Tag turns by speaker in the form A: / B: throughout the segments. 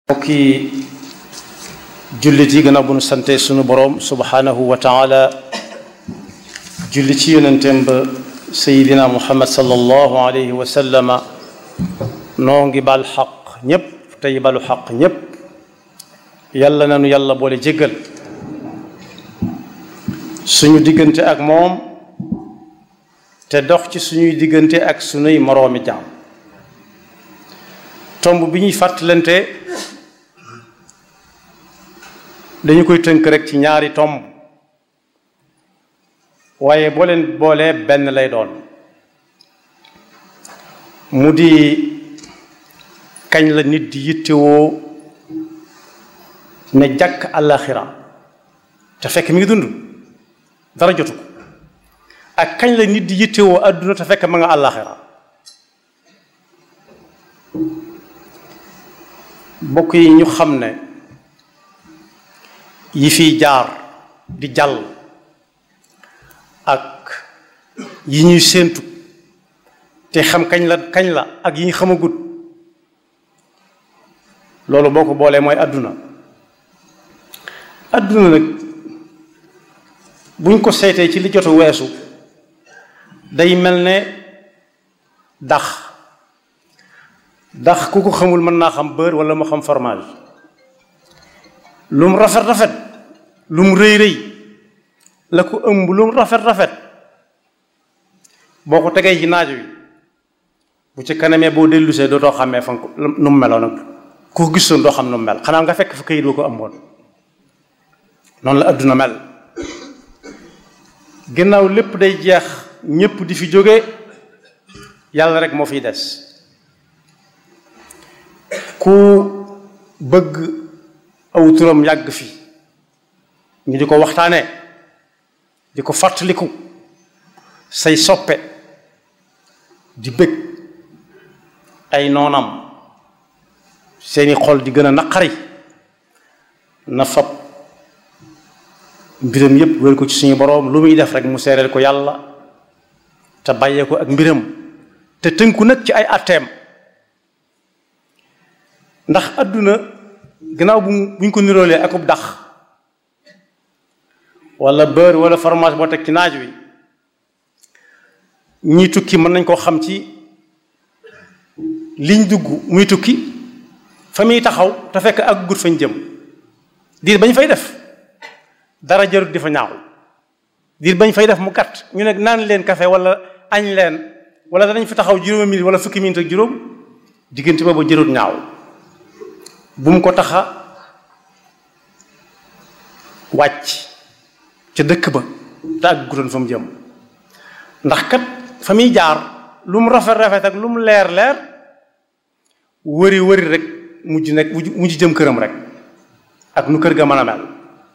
A: mbokki jullit yi gannaaw bu nu sante sunu boroom subhanahu wa taala julli ci yonenteem ba sayidina muhammad sallallahu alayhi wa sallama noo ngi bal xaq ñépp tey balu xaq ñépp yàlla nanu yàlla boole jéggal suñu diggante ak moom te dox ci suñuy diggante ak sunuy moroomi jaam tomb bi ñuy fàttalante dañu koy tënk rek ci ñaari tomb waaye boo leen boolee benn lay doon mu di kañ la nit di yittewoo ne jàkk àllaaxira te fekk mi ngi dund dara jotu ko ak kañ la nit di yittewoo àdduna te fekk ma nga àllaaxira mbokk yi ñu xam ne yi fiy jaar di jàll ak yi ñuy séentu te xam kañ la kañ la ak yi ñu xamagut loolu boo ko boolee mooy àdduna àdduna nag buñ ko seetee ci li jotu weesu day mel ne dax dax ku ko xamul mën naa xam beurre wala mu xam fromage lu mu rafet rafet lu mu rëy rëy la ko ëmb lu mu rafet rafet boo ko tegee ci naaj wi bu ci kanamee boo dellusee dootoo xàmmee fan ko nu mu meloon nag ku ko gisoon doo xam nu mu mel xanaa nga fekk fa këyit boo ko amoon noonu la adduna mel ginnaaw lépp day jeex ñépp di fi jóge yàlla rek moo fiy des ku bëgg aw turam yàgg fi ñu di ko waxtaane di ko fàttaliku say soppe di bëgg ay noonam seeni xol di gën a naqari na fab mbiram yépp wér ko ci suñu boroom lu muy def rek mu seereel ko yàlla te bàyyee ko ak mbiram te tënku nag ci ay atteem ndax àdduna gannaaw bu buñ ko niroolee akub dax wala beurre wala fromage boo teg ci naaj wi ñii tukki mën nañ koo xam ci liñ dugg muy tukki fa muy taxaw te fekk ak gut fañ jëm diir bañ fay def dara jarut di fa ñaaw diir bañ fay def mu gàtt ñu ne naan leen café wala añ leen wala danañ fi taxaw juróomi minute wala fukki minute ak juróom diggante boobu jarut ñaaw bu mu ko taxa wàcc ca dëkk ba te ak gutoon fa mu jëm ndax kat fa muy jaar lu mu rafet rafet ak lu mu leer leer wëri wëri rek mujj nekk mujj jëm këram rek ak nu kër ga mën a mel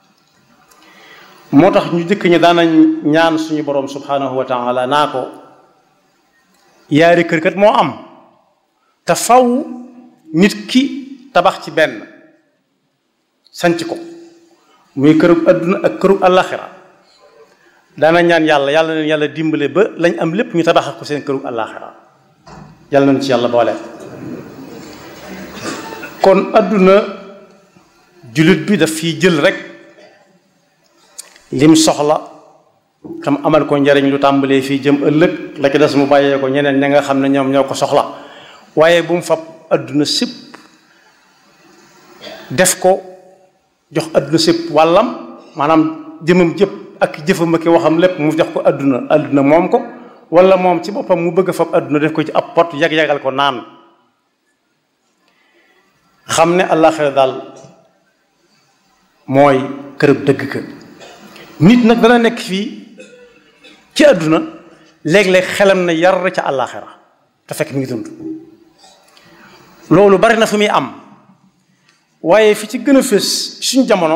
A: moo tax ñu jëkk ñi daanañ ñaan suñu borom subhanahu wa taala naa ko yaari kër kat moo am te faw nit ki tabax ci benn sanc ko muy kërug àdduna ak kërug àllaaxira daana ñaan yàlla yàlla leen yàlla dimbale ba lañ am lépp ñu tabax ko seen kërug àllaaxira yàlla nañu ci yàlla boole kon àdduna jullit bi daf fiy jël rek lim soxla tam amal ko njariñ lu tàmbalee fii jëm ëllëg la ci des mu bàyyee ko ñeneen ña nga xam ne ñoom ñoo ko soxla waaye bu mu fab àdduna sépp def ko jox àdduna sépp wàllam maanaam jëmam jëpp ak jëfam ak waxam lépp mu jox ko àdduna àdduna moom ko wala moom ci boppam mu bëgg a fab àdduna def ko ci ab pot yag-yagal ko naan xam ne àllaaxira daal mooy kërëb dëgg ka nit nag dana nekk fii ci àdduna léeg-léeg xelam na yar ca àllaaxira te fekk mi ngi dund loolu bari na fu muy am waaye fi ci gën a fës suñ jamono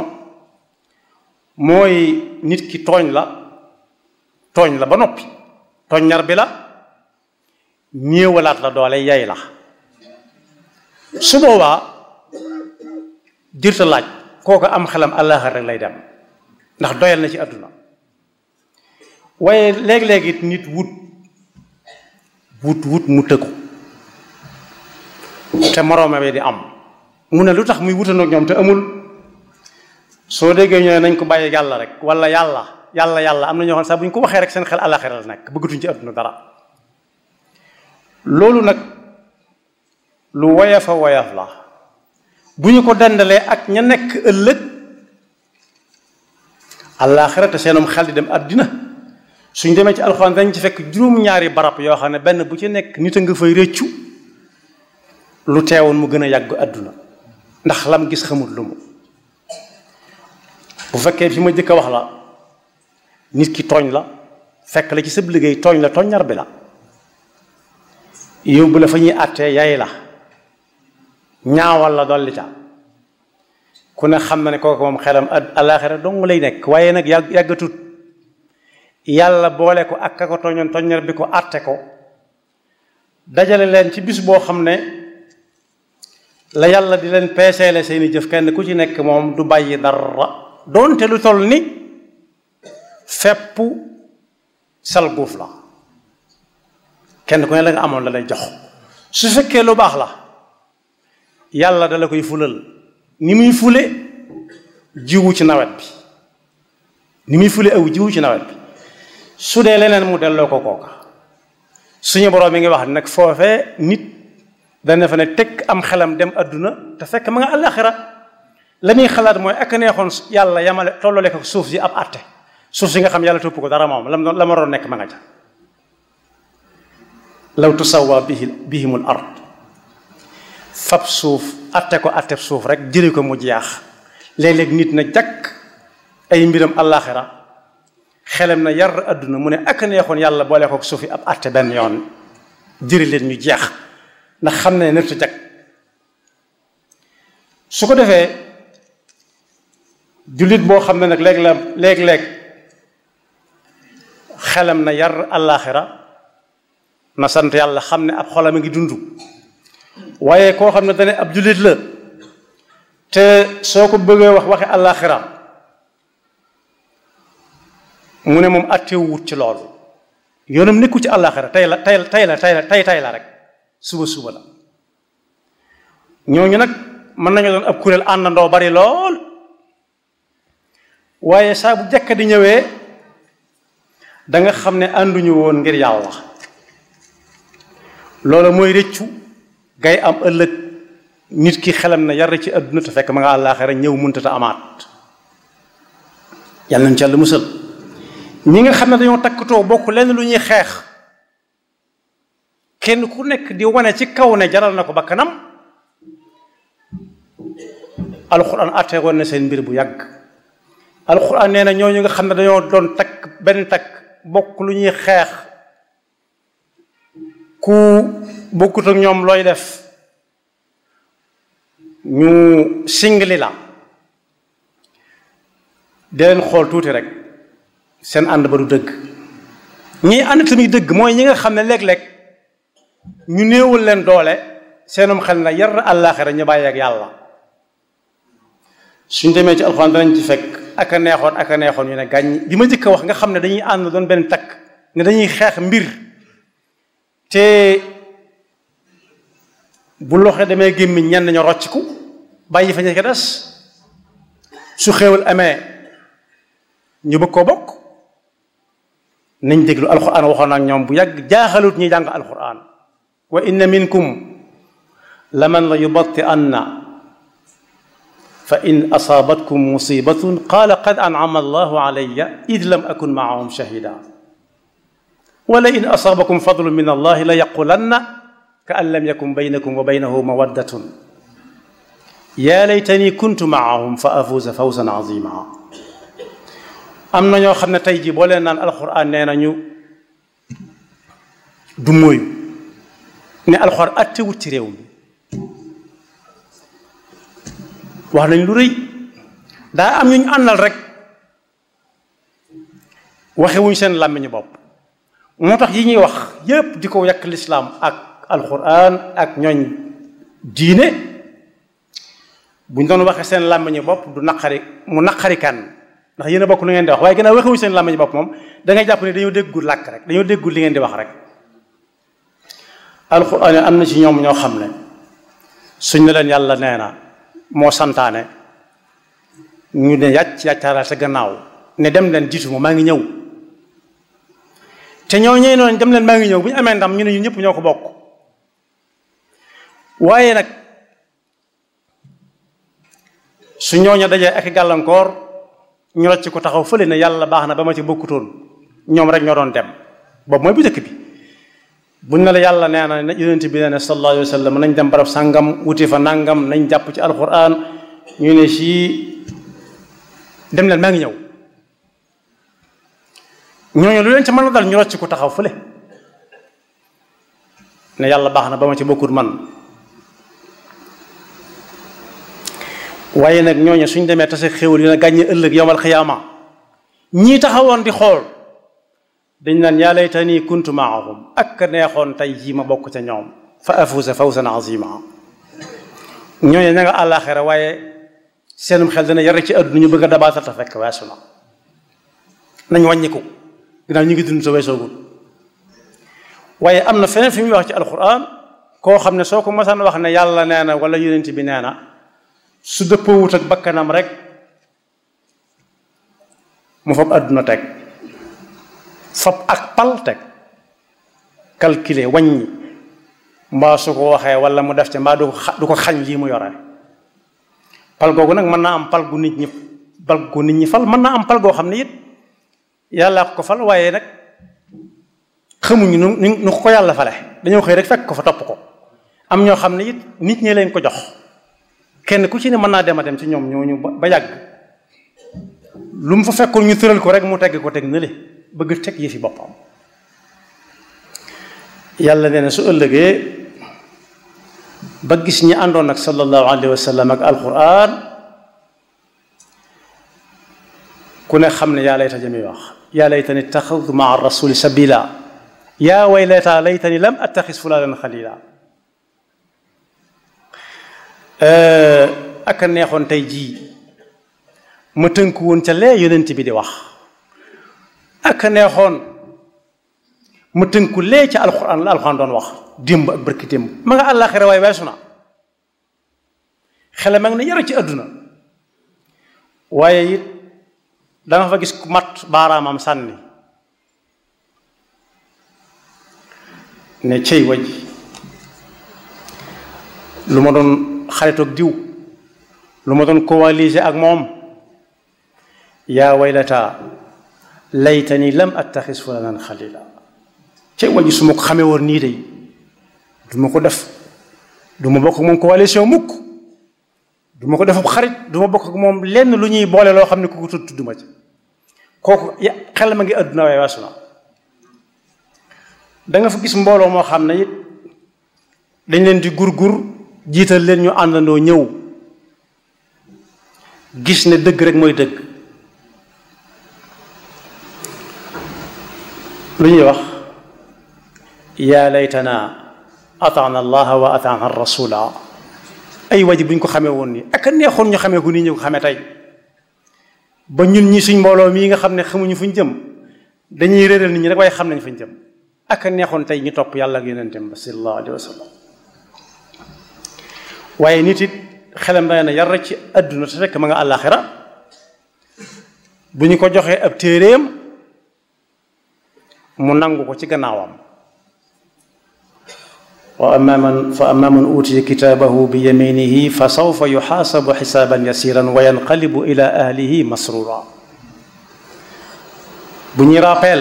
A: mooy nit ki tooñ la tooñ la ba noppi tooñ ñar bi la néewalaat la doole yay la su boobaa jërta laaj kooku am xelam àllaaxira rek lay dem ndax doyal na ci àdduna waaye léeg-léeg it nit wut wut wut mu tëggu te moroome bi di am mu ne lu tax muy wutanoog ñoom te amul soo déggee ñooy nañ ko bàyyi yàlla rek wala yàlla yàlla yàlla am na ñoo xam sax bu ñu ko waxee rek seen xel àllaxira la nekk bëggatuñ ci àdduna dara loolu nag lu woyof a woyof la bu ñu ko dendalee ak ña nekk ëllëg àllaaxira te seenum xel di dem àddina suñ demee ci alxuraan dañ ci fekk juróom-ñaari barab yoo xam ne benn bu ci nekk nit a nga fay rëccu lu teewoon mu gën a yàgg àdduna ndax lam gis xamul lu mu bu fekkee fi ma jëkk a wax la nit ki tooñ la fekk la ci sab liggéey tooñ la tooññar bi la yóbbu la fa ñuy àttee yay la ñaawal la dolli ca ku ne xam na ne kooku moom xelam alaaxira dong lay nekk waaye nag yàgg yàggatut yàlla boole ko ak ka ko tooñoon tooññar bi ko àtte ko dajale leen ci bis boo xam ne la yàlla di leen peeseele seeni jëf kenn ku ci nekk moom du bàyyi dara doonte lu toll ni fepp salguuf la kenn ku ne la nga amoon la lay jox su fekkee lu baax la yàlla dala koy fulal ni muy fule jiwu ci nawet bi ni muy fule aw jiwu ci nawet bi su dee leneen mu delloo ko kooka suñu borom mi ngi wax nag foofee nit dana fa ne teg am xelam dem adduna te fekk ma nga àllaxira la muy xalaat mooy ak neexoon yàlla yamale tollale ko suuf si ab àtte suuf si nga xam yàlla topp ko dara moom lam la ma doon nekk ma nga ca law tusawa bihi bihimul ard fab suuf àtte ko àtte suuf rek jële ko mu jeex léeg-léeg nit na jàkk ay mbiram àllaaxira xelam na yar adduna mu ne ak neexoon yàlla boole ko suuf yi ab àtte benn yoon jëri leen ñu jeex ndax xam ne nërta jag su ko defee jullit boo xam ne nag léeg la léeg-léeg xelam na yar àllaaxira na sant yàlla xam ne ab xolam a ngi dund waaye koo xam ne dane ab jullit la te soo ko bëggee wax waxe àllaaxira mu ne moom attewu wut ci loolu yoonam nekku ci àllaaxira tey la tey la tey la tey la tey tey la rek suba suba la ñooñu nag mën nañu doon ab kuréel àndandoo bari lool waaye saa bu jekk di ñëwee da nga xam ne ànduñu woon ngir yàlla loolu mooy rëccu gay am ëllëg nit ki xelam na yar ci àdduna te fekk ma nga àllaaxira ñëw mënta ta amaat yàlla nañ ci yàlla musal ñi nga xam ne dañoo takkatoo bokk lenn lu ñuy xeex kenn ku nekk di wane ci kaw ne jaral na ko ba kanam alxuraan àtte woon na seen mbir bu yàgg alxuraan nee na ñooñu nga xam ne dañoo doon takk benn takk bokk lu ñuy xeex ku bokkut ak ñoom looy def ñu singli la di leen xool tuuti rek seen ànd ba du dëgg ñii ànd tamit dëgg mooy ñi nga xam ne léeg-léeg ñu néewul leen doole seenum xel na yar àllaaxira ñu bàyyi ak yàlla suñ demee ci alxuraan danañ ci fekk ak a neexoon ak a neexoon ñu ne gàññ bi ma jëkk a wax nga xam ne dañuy ànd doon benn takk ne dañuy xeex mbir te bu loxo demee gémmiñ ñenn ñu rocciku bàyyi fa ñu ko des su xéewal amee ñu bëgg koo bokk nañ déglu alxuraan waxoon ak ñoom bu yàgg jaaxalut ñuy jàng alxuraan wa inna minkum la man la yubatti anna fa in asaabatkum musibatun qaala qad an'ama allahu alayya id lam akun maahum shahida wala in asaabakum fadlun min allahi la yaqulanna ka an lam yakun baynakum wa baynahu mawaddatun yaa laytani kuntu maahum fa afuuza fawzan azima am na ñoo xam ne tey jii boo leen naan alxuraan nee nañu du mooyu ne alxuraan attewut ci réew mi wax nañ lu rëy daa am ñu ñu àndal rek waxewuñ seen làmmiñu bopp moo tax yi ñuy wax yépp di ko yàq lislaam ak alxuraan ak ñooñ diine buñ doon waxee seen làmmiñu bopp du naqari mu naqari kan ndax yéen a bokk lu ngeen di wax waaye gannaaw waxewuñ seen làmmiñu bopp moom da ngay jàpp ne dañoo déggul làkk rek dañoo déggul li ngeen di wax rek alxuraan am na ci ñoom ñoo xam ne suñ ne leen yàlla nee na moo santaane ñu ne yàcc yàccaaral sa gannaaw ne dem leen jiitu ma maa ngi ñëw te ñoo ñëw noonu dem leen maa ngi ñëw bu ñu amee ndam ñu ne ñun ñëpp ñoo ko bokk waaye nag su ñooñu dajee ak gàllankoor ñu rocc ko taxaw fële ne yàlla baax na ba ma ci bokkutoon ñoom rek ñoo doon dem boobu mooy bu njëkk bi buñ ne la yàlla nee na yonent bi nee na sallallahu alayhi wa sallam nañ dem barab sàngam wuti fa nangam nañ jàpp ci alquran ñu ne sii dem leen maa ngi ñëw ñooñu lu leen ci mën a dal ñu rocc ko taxaw fële ne yàlla baax na ba ma ci bokkut man waaye nag ñooñu suñ demee tase xéwal yi na gàññe ëllëg yowmal xiyaama ñii taxawoon di xool dañ naan yaa laytanii kuntu maahum ak neexoon tey jii ma bokk ca ñoom fa afuusa fawzan azima ñooñu ña nga àllaaxira waaye seenum xel dana yar ci àdduna ñu bëgg a dabaatal ta fekk weesu na nañ wàññiku ginnaaw ñu ngi dund sa weesoogul waaye am na feneen fi muy wax ci alquran koo xam ne soo ko masaan wax ne yàlla nee na wala yonent bi nee na su dëppoowut ak bakkanam rek mu fab àdduna teg fab ak pal teg calculer wàññi mbaa su ko waxee wala mu def ca mbaa du ko du ko xañ lii mu yore pal googu nag mën naa am pal gu nit ñi pal gu nit ñi fal mën naa am pal goo xam ne it yàllaa ko fal waaye nag xamuñu nu nu ko yàlla fale dañoo xëy rek fekk ko fa topp ko am ñoo xam ne it nit ñi leen ko jox kenn ku ci ne mën naa dem a dem ci ñoom ñooñu ba yàgg lu mu fa fekkoon ñu tëral ko rek mu tegg ko teg nële bëgg teg yëfi boppam yàlla nee na su ëllëgee ba gis ñi àndoon ak sallallahu alayhi wa sallam ak alquran ku ne xam ne yaa layta jami wax yaa laytani taxadtu maa rasuli sabila yaa waylata laytani lam attaxis fulanan xalila ak a neexoon tey jii ma tënku woon ca lee yonent bi di wax ak a neexoon ma tënku lee ca alxuraan la alxuraan doon wax démb ak barki démb ma nga àllaaxira waaye weesu na xele ma ngi ne yara ci àdduna waaye it danga fa gis ku mat baaraamam sànni ne cey waj lu ma doon xaritoog diw lu ma doon coaliser ak moom yaa waylata laytani lam attaxis fulanan xalila cey waj su ma ko xamee woon nii day du ma ko def du ma bokk ak moom coalition mukk du ma ko def xarit du ma bokk ak moom lenn lu ñuy boole loo xam ne ku ko tudd tudduma ci kooku xel ma ngi àdduna waaye weesu na da nga fa gis mbooloo moo xam ne it dañ leen di gur-gur jiital leen ñu àndandoo ñëw gis ne dëgg rek mooy dëgg lu ñuy wax yaa laytana ataana allaha wa ataana rasula ay waji bu ñu ko xamee woon nii ak a neexoon ñu xamee ko nii ñu ko xamee tey ba ñun ñi suñ mbooloo mii nga xam ne xamuñu fuñ jëm dañuy réeral nit ñi rek waaye xam nañ fuñ jëm ak a neexoon tey ñu topp yàlla ak yonentem ba sallallahu alayhi wa sallam waaye nit it xelam day na yar ci àdduna te fekk ma nga àllaaxira bu ñu ko joxee ab téeréem mu nangu ko ci gannaawam wa amma man fa amma man utiya kitaabahu bi yaminihi fa sawfa yuxaasabu xisaaban yasiran wa yanqalibu ila ahlihi masrura bu ñuy rappel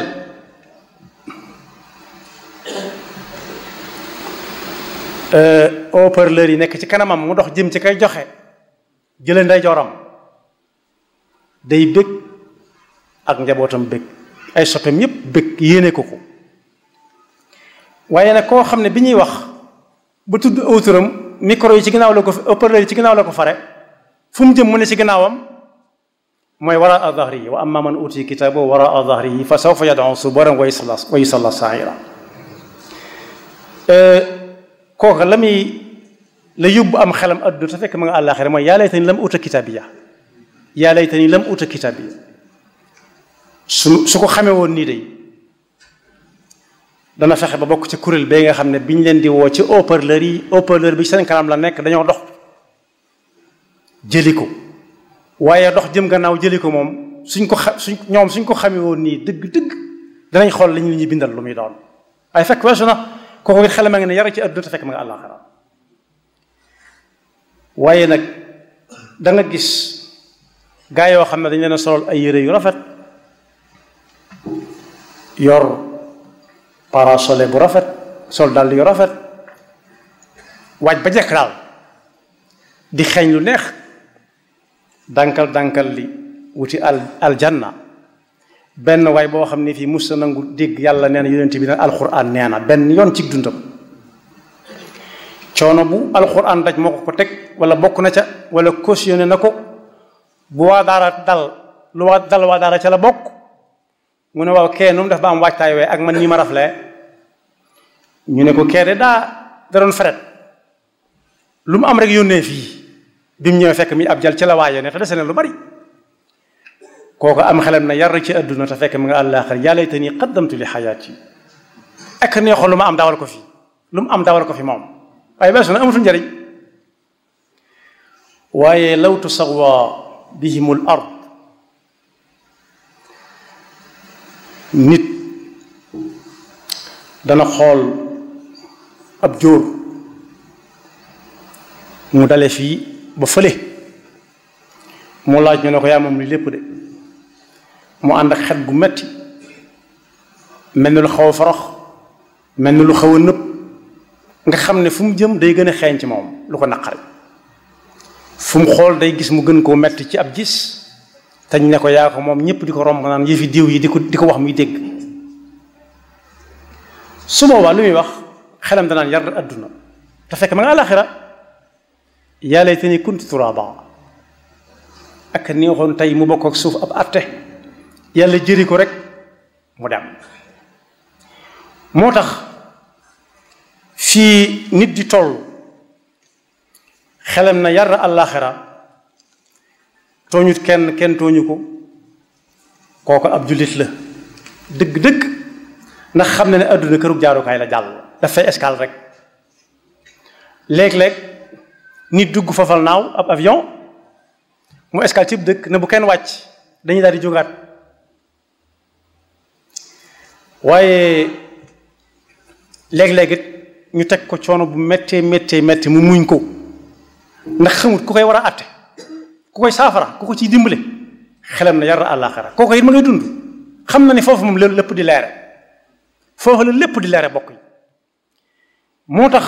A: haut-parleur yi nekk ci kanamam mu dox jëm ci kay joxe jële ndeyjooram day bëgg ak njabootam bëgg ay soppeem yépp bëgg yéene ko ko waaye nag koo xam ne bi ñuy wax ba tudd autoram micro yi ci ginnaaw la ko haut-parleur yi ci ginnaaw la ko fare fu mu jëm mu ne ci ginnaawam mooy waraa dahrihi wa amma man utiya kitaabahu waraa dahrihi fa sawfa yad'u suburan wa yusalla sa'ira kooka la muy la yóbbu am xelam adduna te fekk ma nga àllaaxira mooy yaa laytani lam uta kitaabiya yaa laytani lam uta kitaabiya su su ko xamee woon nii day dana fexe ba bokk ci kuréel bee nga xam ne biñ leen di woo ci haut-parleur yi haut-parleur bi seen kanam la nekk dañoo dox jëli ko waaye dox jëm gannaaw jëli ko moom suñ ko xa suñ ñoom suñ ko xamee woon nii dëgg-dëgg danañ xool li ñu li ñuy bindal lu muy doon waaye fekk weesu na kooku it xel ma ngi ne yara ci àdduna te fekk ma nga àllaaxira waaye nag da nga gis gaa yoo xam ne dañ leen a solol ay yére yu rafet yor parasole bu rafet sol dàll yu rafet waaj ba jekk daal di xeeñ lu neex dànkal dànkal li wuti al aljanna benn waay boo xam ne fii mus na nangu dégg yàlla nee na yonent bi ne alxuraan nee na benn yoon ci dundam coono bu alxuraan daj moo ko ko teg wala bokk na ca wala cautionné na ko bu waa daara dal lu waa dal waa daara ca la bokk mu ne waaw kee nu mu def ba am waajtaay wee ak man ñi ma raflee ñu ne ko kee de daa da doon feret lu mu am rek yónnee fii bi mu ñëwee fekk mi ab jal ci la waaye ne te dese na lu bari kooku am xelam na yar ci àdduna te fekk mi nga àllaaxir yaa laytanii qaddamtu li xayaati ak neexoon lu ma am dawal ko fi lu mu am dawal ko fi moom waaye beesu na amatul njariñ waaye law tusawwa bihimul ard nit dana xool ab jóor mu dale fii ba fële mu laaj ñu ne ko yaa moom li lépp de mu ànd ak xet gu metti mel ni lu xaw a forox mel ni lu xaw a nëb nga xam ne fu mu jëm day gën a xeeñ ci moom lu ko naqari fu mu xool day gis mu gën koo metti ci ab gis te ñu ne ko yaa ko moom ñëpp di ko romb naan yëfi diw yi di ko di ko wax muy dégg su boobaa lu muy wax xelam danaan yar adduna te fekk ma nga àlaxira yaa laytanii kuntu turaaba ak neexoon tey mu bokk ak suuf ab atte yàlla jëri ko rek mu dem moo tax fii nit di toll xelam na yar àllaaxira tooñut kenn kenn tooñu ko kooku ab jullit la dëgg-dëgg ndax xam na ne àdduna kërug jaarukaay la jàll dafay escale rek léeg-léeg nit dugg fafal naaw ab avion mu escale cib dëkk ne bu kenn wàcc dañuy daal di jógaat waaye léeg-léeg it ñu teg ko coono bu méttee méttee métti mu muñ ko ndax xamut ku koy war a àtte ku koy saafara ku ko ciy dimbale xelam na yar àllaaxira kooku it ma ngay dund xam na ne foofu moom lépp di leere foofu la lépp di leere bokk yi moo tax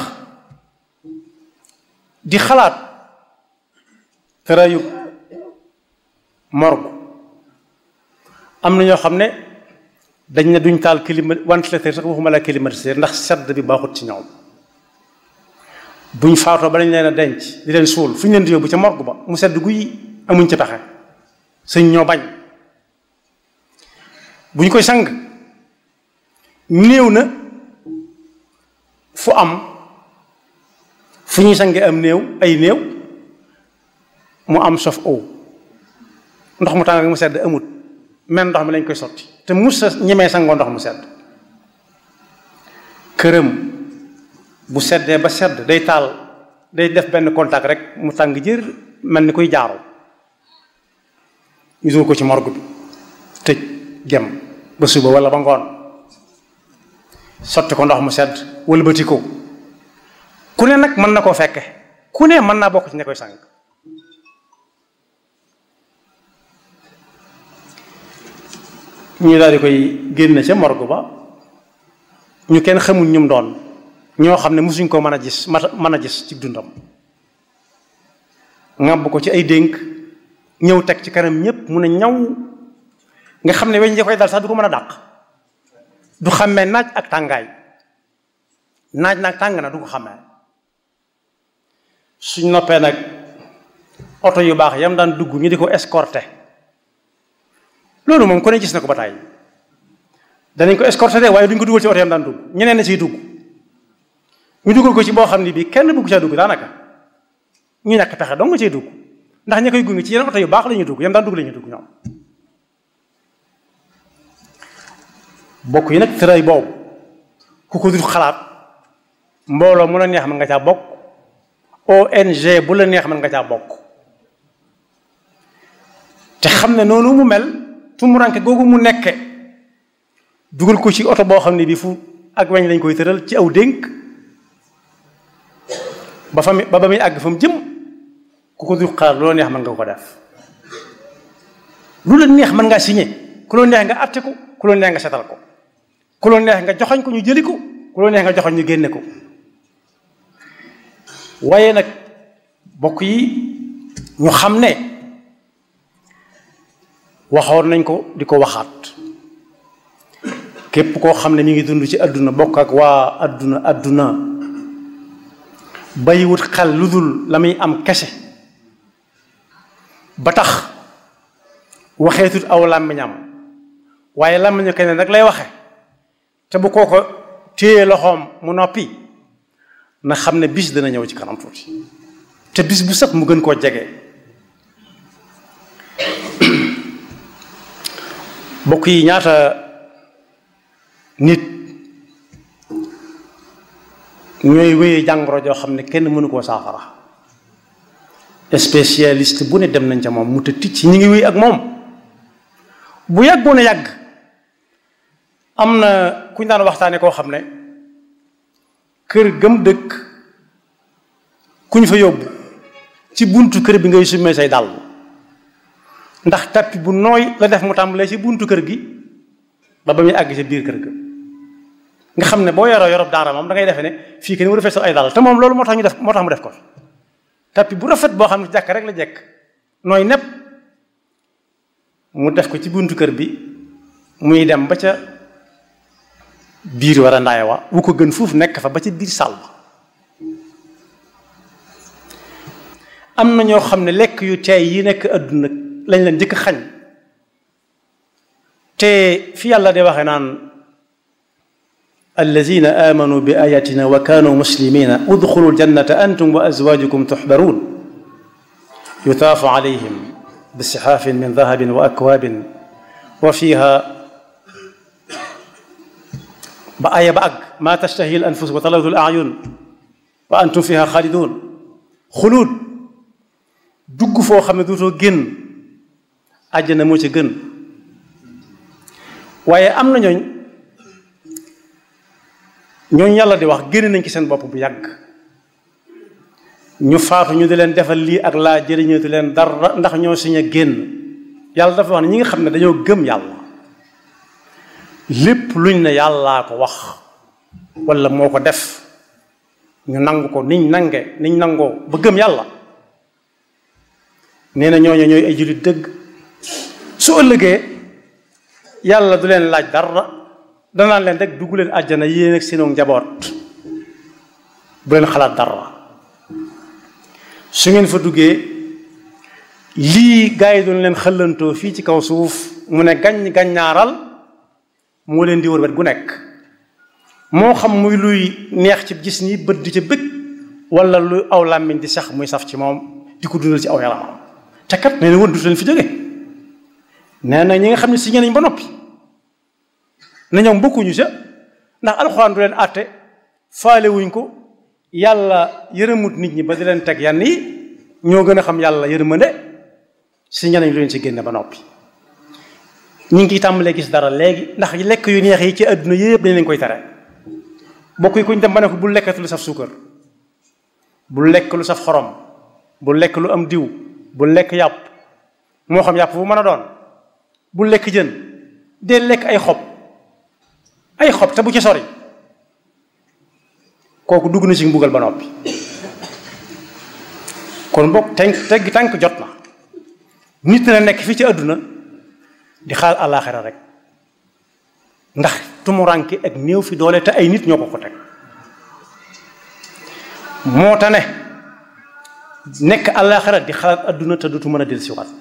A: di xalaat tëraayu morgue am na ñoo xam ne dañ ne duñ taal climat ventilateur sax waxuma la climatiseur ndax sedd bi baaxut ci ñoom buñ faatoo ba dañ leen a denc di leen suul fu ñu leen di yóbbu ca morgue ba mu sedd guy amuñ ci pexe sëñ ñoo bañ buñ koy sang néew na fu am fu ñuy sange am néew ay néew mu am sof eau ndox mu tàng mu sedd amut men ndox mi lañ koy sotti te mus sa ñemee sangoo ndox mu sedd këram bu seddee ba sedd day taal day def benn contact rek mu tàng jër mel ni koy jaaroo ñu dugal ko ci morgue bi tëj gem ba suba wala ba ngoon sotti ko ndox mu sedd wëlbati ko ku ne nag mën na koo fekke ku ne mën naa bokk ci ña koy sang ñu daal di koy génne ca morgue ba ñu kenn xamul ñum doon ñoo xam ne mosuñ ko mën a gis mën a gis ci dundam ŋàbb ko ci ay dénk ñëw teg ci kanam ñépp mu ne ñaw nga xam ne weñ ja koy dal sax du ko mën a dàq du xàmmee naaj ak tàngaay naaj nag tàng na du ko xàmmee suñ noppee nag oto yu baax yam daan dugg ñu di ko escorté loolu moom ku ne gis na ko ba tàyyi danañ ko escorté de waaye duñ ko dugal ci oto yam daan dugg ñeneen na ciy dugg ñu dugal ko ci boo xam ne bii kenn bëgg caa dugg daanaka ñu ñàkk pexe dong nga ciy dugg ndax ña koy gunge ci yeneen oto yu baax la ñuy dugg yam daan dugg la ñuy dugg ñoom bokk yi nag tëray boobu ku ko dul xalaat mbooloo mu la neex mën nga caa bokk ONG bu la neex mën nga caa bokk te xam ne noonu mu mel tumuranke googu mu nekke dugal ko ci oto boo xam ne bi fu ak weñ lañ koy tëral ci aw dénk ba fa mi ba ba muy àgg fa mu jëm ku ko du xaar loo neex mën nga ko def lu la neex mën ngaa signé ku la neex nga atte ko ku la neex nga setal ko ku la neex nga joxoñ ko ñu jëli ko ku la neex nga joxoñ ñu génne ko waaye nag bokk yi ñu xam ne waxoon nañ ko di ko waxaat képp koo xam ne mi ngi dund ci àdduna bokk ak waa àdduna àdduna bàyyiwut xel lu dul la muy am kese ba tax waxeetut aw làmmiñam waaye làmmiñu keneen nag lay waxe te bu koo ko téye loxoom mu noppi na xam ne bis dana ñëw ci kanam tuuti te bis bu set mu gën koo jege bokk yi ñaata nit ñooy wéyee jàngoro joo xam ne kenn mënu koo saafara spécialiste bu ne dem nañ ca moom mu te ticc ñi ngi wéy ak moom bu yàggoon a yàgg am na ku ñu daan waxtaane koo xam ne kër gëm dëkk ku ñu fa yóbbu ci buntu kër bi ngay summee say dàll ndax tappi bu nooy la def mu tàmbalee ci buntu kër gi ba ba muy àgg ci biir kër ga nga xam ne boo yoroo yorob daara moom da ngay defe ne fii kenn war a feesal ay dàll te moom loolu moo tax ñu def moo tax mu def ko tappi bu rafet boo xam ne jàkk rek la jekk nooy nepp mu def ko ci buntu kër bi muy dem ba ca biir war a ndaay wa wu ko gën fuuf nekk fa ba ca biir sàll am na ñoo xam ne lekk yu teey yi nekk àdduna lañ leen njëkk xañ te fi yàlla de waxe naan allazina amanu bi ayatina wa kanu muslimina udxulu ljannata antum wa azwajukum tuxbaruun yutaafu alayhim bisixaafin min dahabin wa akwaabin wa fiha ba aya ba àgg maa tashtahi l anfus wa taladu l ayun wa antum fiha xaalidun xuluud dugg foo xam ne duutoo génn àjjana moo ci gën waaye am na ñooñ ñooñ yàlla di wax génn nañ ci seen bopp bu yàgg ñu faatu ñu di leen defal lii ak laa jëriñootu leen dara ndax ñoo siñ a génn yàlla dafa wax ne ñi nga xam ne dañoo gëm yàlla lépp luñ ne yàllaa ko wax wala moo ko def ñu nangu ko niñ nange niñ nangoo ba gëm yàlla nee na ñooñu ñooy ay jullit dëgg su ëllëgee yàlla du leen laaj dara danaan leen rek dugg leen àjjana yéen ak seenu njaboot bu leen xalaat dara su ngeen fa duggee lii gaa yi doon leen xëllantoo fii ci kaw suuf mu ne gañ gaññaaral moo leen di wër wet gu nekk moo xam muy luy neex ci gis ni bët di ca bëgg wala lu aw làmmiñ di sax muy saf ci moom di ko dundal ci aw yaramam te kat nee na woon du leen fi jóge nee na ñi nga xam ne si ñeneen ba noppi na ñoom bokkuñu sa ndax alxuraan du leen àtte faale wuñ ko yàlla yërëmut nit ñi ba di leen teg yann yi ñoo gën a xam yàlla yërmande si ñeneen lu leen si génne ba noppi ñu ngi tàmbalee gis dara léegi ndax lekk yu neex yi ci àdduna yëpp dañ leen koy tere bokk yi kuñ dem ba ne ko bul lekkatu lu saf suukar bul lekk lu saf xorom bul lekk lu am diw bul lekk yàpp moo xam yàpp bu mën a doon bul lekk jën dee lekk ay xob ay xob te bu ci sori kooku dugg na ci mbugal ba noppi kon bokk tenk tegg tànk jot na nit na nekk fii ci àdduna di xaar àllaaxira rek ndax tumuranke ak néew fi doole te ay nit ñoo ko ko teg moo tax ne nekk àllaaxira di xalaat àdduna te dutu mën a dellusiwaat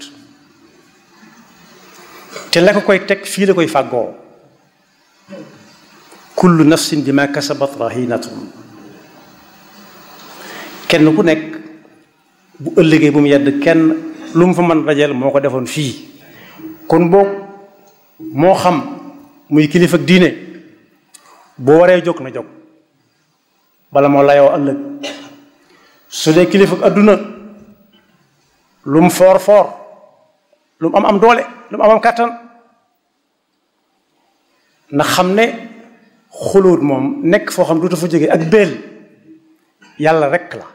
A: te la ko koy teg fii la koy fàggoo kullu nafsin bima kasabat rahinatun kenn ku nekk bu ëllëgee bu mu yedd kenn lu mu fa mën dajeel moo ko defoon fii kon boog moo xam muy kilifa ak diine boo waree jóg na jóg bala moo layoo ëllëg su dee kilifa ak adduna lu mu foor foor lu mu am am doole lu mu am am kàttan na xam ne xulóot moom nekk foo xam duutu fa jógee ak béel yàlla rekk la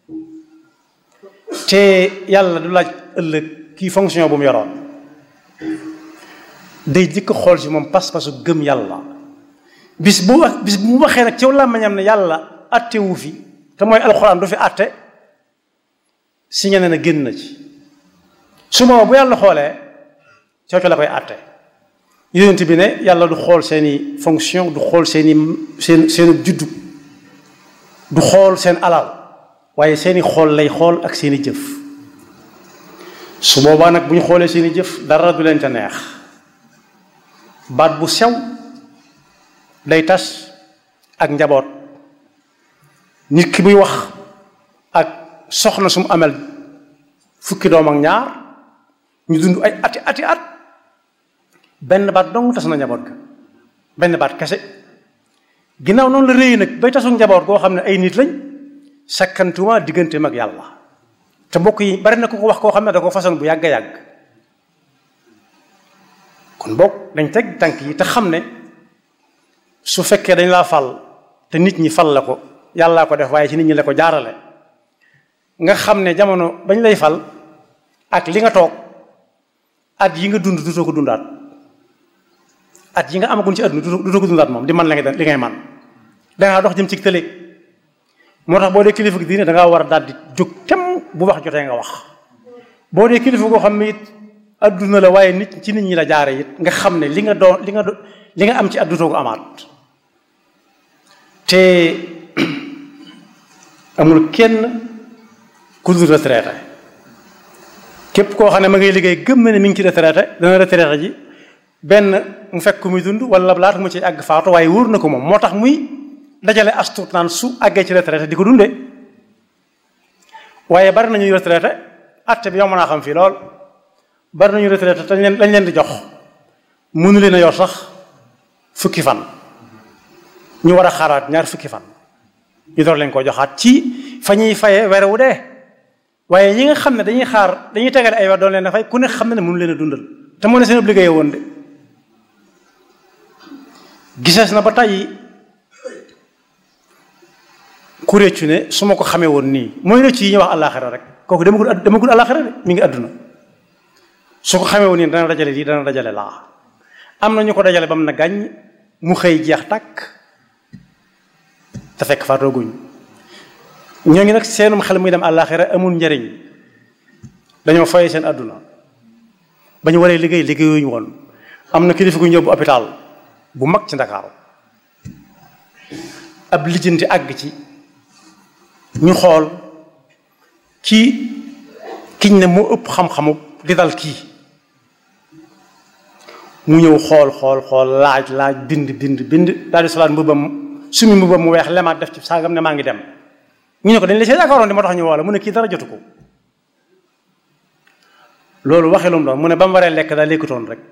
A: te yàlla du laaj ëllëg kii fonction bu mu yoroon day jëkk xool ci moom pas-pasu gëm yàlla bis bu wax bis bu mu waxee nag ci làmmiñam ne yàlla atte wu fi te mooy alxuraan du fi atte si ñene na génn na ci su ma bu yàlla xoolee cooco la koy atte yonent bi ne yàlla du xool seeni fonction du xool seeni seen seenu juddu du xool seen alal waaye seeni xool lay xool ak seeni jëf su boobaa nag bu ñu xoolee seeni jëf dara du leen ca neex baat bu sew day tas ak njaboot nit ki buy wax ak soxna su mu amel fukki doom ak ñaar ñu dund ay ati ati at benn baat dong tas na njaboot ga benn baat kese ginnaaw noonu la réy nag bay tasu njaboot goo xam ne ay nit lañ sakkantuma diggante mag yàlla te mbokk yi bari na ku ko wax koo xam ne da ko façon bu yàgg a yàgg kon boog dañ teg tànk yi te xam ne su fekkee dañ laa fal te nit ñi fal la ko yàllaa ko def waaye ci nit ñi la ko jaarale nga xam ne jamono bañ lay fal ak li nga toog at yi nga dund dutoo ko dundaat at yi nga amagun ci àdduna dutoo ko dundaat moom di man la nga li ngay man dangaa dox jëm ci tële moo tax boo dee kilifa gi diine dangaa war a daal di jóg tem bu wax jotee nga wax boo dee kilifa goo xam ne it adduna la waaye nit ci nit ñi la jaare it nga xam ne li nga doon li nga do li nga am ci addutoo ko amaat te amul kenn ku dul retraité képp koo xam ne ma ngay liggéey gëm na ne mi ngi ci retraité dana retraité ji benn mu fekk ku muy dund wala laata mu ci àgg faatu waaye wóor na ko moom moo tax muy dajale astuut naan su àggee ci retraité di ko dundee waaye bari nañuy retraité atte bi yow mën naa xam fii lool bari nañu retraité te leen lañ leen di jox mënu leen a yor sax fukki fan ñu war a xaaraat ñaar fukki fan ñu door leen koo joxaat ci fa ñuy faye weer wu dee waaye ñi nga xam ne dañuy xaar dañuy tegale ay weer doon leen a fay ku ne xam ne ne mënu leen a dundal te moo ne seen liggéey woon de gisees na ba tey ku réccu ne su ma ko xamee woon nii mooy rëcc yi ñuy wax àllaaxira rek kooku demagul demagul àllaaxira de mi ngi àdduna su ko xamee woon nii dana dajale lii dana dajale laa am na ñu ko dajale ba mu na gàññ mu xëy jeex tàkk te fekk faatooguñ ñoo ngi nag seenum xel muy dem àllaaxira amul njariñ dañoo foye seen àdduna ba ñu waree liggéey liggéeyuñu woon am na kilifa gu ñu yóbbu hôpital bu mag ci Ndakaaru ab lijjanti àgg ci ñu xool kii kiñ ne moo ëpp xam-xamu di dal kii mu ñëw xool xool xool laaj laaj bind bind bind daal di solaat mbubbam sumi mbubbam mu weex lemaat def ci saagam ne maa ngi dem ñu ne ko dañ la see yaakaaroon di moo tax ñu woo la mu ne kii dara jotu ko loolu waxee lu mu doon mu ne ba mu waree lekk daa lekkutoon rek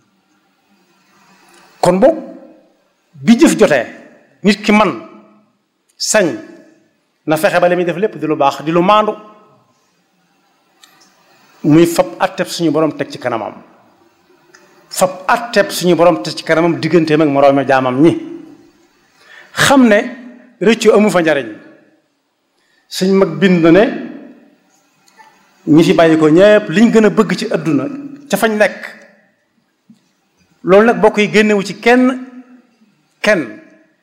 A: kon boog bi jëf jotee nit ki man sañ na fexe ba li muy def lépp di lu baax di lu maandu muy fab atteb suñu borom teg ci kanamam fab atteb suñu borom teg ci kanamam digganteem ak moroomi jaamam ñi xam ne rëccu amu fa njariñ suñ mag bind na ne ñi fi bàyyi ko ñépp liñ gën a bëgg ci àdduna ca fañ nekk loolu nag bokk yi génnewu ci kenn kenn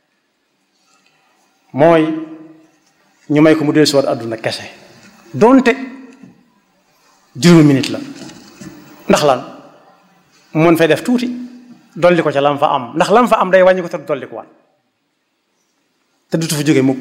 A: mooy ñu may ko mu dee siwaat àdduna kese doonte juróomi minute la ndax lan mu mën fay def tuuti dolli ko ca lam fa am ndax lam fa am day wàññi ko te dolli ko waat te dutu fa jóge mukk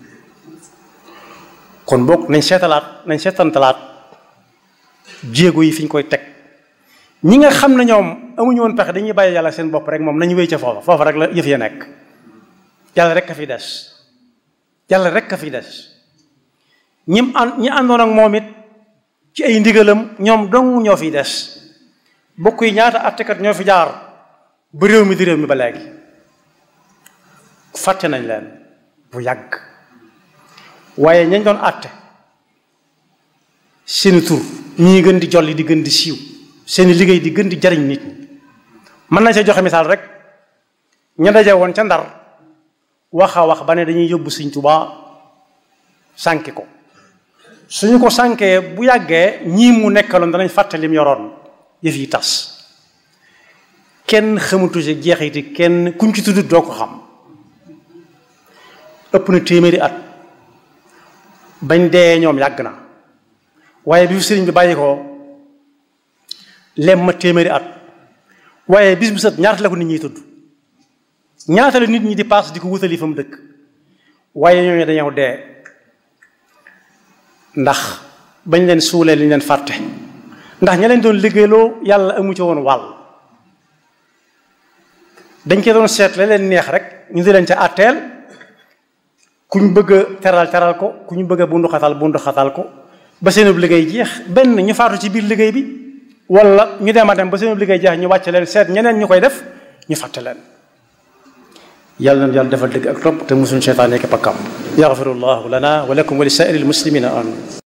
A: kon bokk nañ seetalaat nañ seetantalaat jéego yi fi ñu koy teg ñi nga xam ne ñoom amuñu woon pexe dañuy bàyyi yàlla seen bopp rek moom nañu wéy ca foofa foofa rek la yëf ya nekk yàlla rek a fi des yàlla rek a fi des ñim ànd ñi àndoon ak moom it ci ay ndigalam ñoom dong ñoo fi des bokk yi ñaata attekat ñoo fi jaar ba réew mi di réew mi ba léegi fàtte nañ leen bu yàgg waaye ñañ doon àtte seeni tur ñii gën di jolli di gën di siiw seeni liggéey di gën di jariñ nit ñi mën nañ see joxe misaal rek ña daje woon ca ndar wax a wax ba ne dañuy yóbbu Sëñ Tuubaa sànki ko suñu ko sànkee bu yàggee ñii mu nekkaloon danañ fàtte lim yoroon yëf yi tas kenn xamutu ci jeexiti kenn kuñ ci tudd doo ko xam ëpp na téeméeri at bañ dee ñoom yàgg na waaye bi fi sëriñ bi bàyyi ko lem ma téeméeri at waaye bis bu set ñaata la ko nit ñiy tudd ñaata la nit ñi di paas di ko wutali fa mu dëkk waaye ñooñu dañoo dee ndax bañ leen suulee liñ leen fàtte ndax ña leen doon liggéeyloo yàlla amu ci woon wàll dañ koy doon seet la leen neex rek ñu di leen ca àtteel ku ñu bëgg a teral teral ko ku ñu bëgg a bundu xatal bundu xatal ko ba seenub liggéey jeex benn ñu faatu ci biir liggéey bi wala ñu dem a dem ba seenub liggéey jeex ñu wàcce leen seet ñeneen ñu koy def ñu fàtte leen yàlla na yàlla defal dëgg ak topp te musuñ seytaan nekk pakkam yaxfirullahu lana wa lakum wa li saa'iril muslimina amin